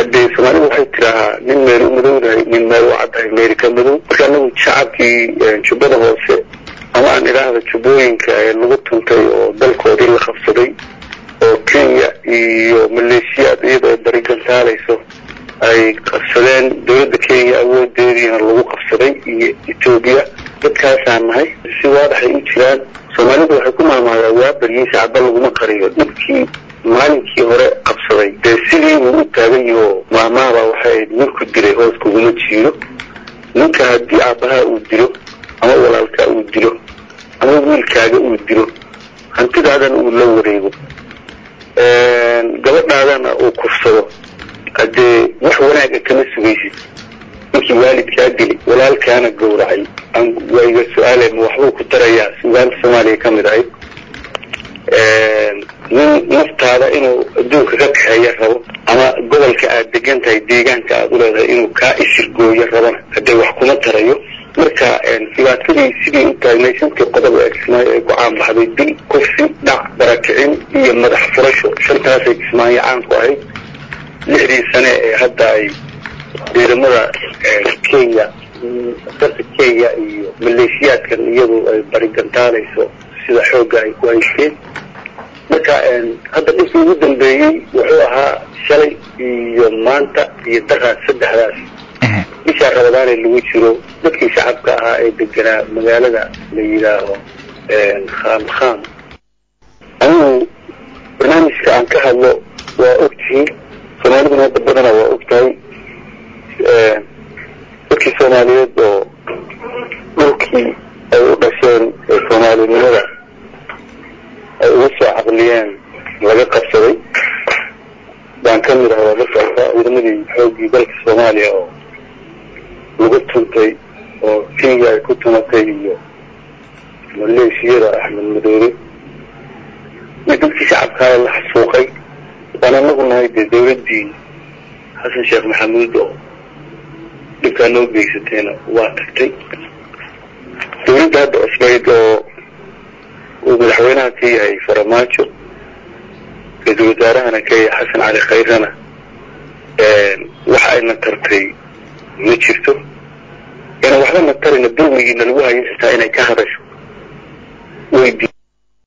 haddee soomaalida waxay tidaahaa nin meel u madowdahay nin meel u caddahay meeri ka madow marka anagu shacabkii jubbada hoose ama aan idhaahda jubbooyinka ee lagu tuntay oo dalkoodii la qabsaday oo kenya iyo maleeshiyaad iyadoo ay barigantaalayso ay qabsadeen dowladda kenya awoodeediina lagu qabsaday iyo etoobiya dadkaasaan nahay si waadaxay u jiraan soomaalidu waxay ku maamaadaa waa baryiin shacba laguma qariyo dhibkii maalinkii hore qabsaday dee sidii uu u taagan yaho maamaaba waxay ahayd ninku dilay hoos kuguma jiiro ninka haddii aabbaha uu dilo ama walaalkaa uu dilo ama wiilkaaga uu dilo hantidaadana uu la wareego gabadhaadana uu kursado haddee wax wanaaga kama sugaysid ninkii waalidkaa dilay walaalkaana gowracay waa iga su-aaleen waxbuu ku darayaa sugaanta soomaaliya ka mid ahayd nin naftaada inuu adduunka ka kaxeeya rabo ama gobolka aad degan tahay deegaanka aad u leedahay inuu kaa ishirgooyo rabana haddee wax kuma tarayo marka dhibaatadii sidii u taagnay shantii qodob ee kismaayo ay ku caan baxday dil kufsi dhac barakicin iyo madax furasho shantaasay kismaayo caan ku ahayd lixdii sane ee hadda ay ciidamada kenya dalka kenya iyo maleeshiyaadkan iyadu ay barigantaalayso sida xoogga ay ku haysteen marka hadda dhibkii ugu dambeeyey wuxuu ahaa shalay iyo maanta iyo daqaas saddexdaas bishaa rabadaanee lagu jiro dadkii shacabka ahaa ee deganaa magaalada la yidhaaho kham kham anigu barnaamijka aan ka hadlo waa ogtihiin soomaaliduna hadda badana waa og tahay dadkii soomaaliyeed oo dhulkii ay u dhasheen ee soomaalinimada ay uga soo caqliyeen laga qabsaday baan ka mid ahaa la socdaa ciidamadii xooggii dalka soomaaliya oo lagu tuntay oo kenya ay ku tumatay iyo maleeshiyada axmed madoobe iyo dadkii shacabkaada la xasuuqay waan anagu nahay dee dawladdii xasan sheekh maxamuud oo dhibkaa noo geysateena waa tagtay dawladda hadda cusbayd oo uu madaxweynaha ka yahay faramaajo ra-iisul wasaarahana ka yahay xasan cali khayrana waxa ayna tartay ma jirto ina waxba na tarina dulmigiina lagu hayo xitaa inay ka hadasho weydi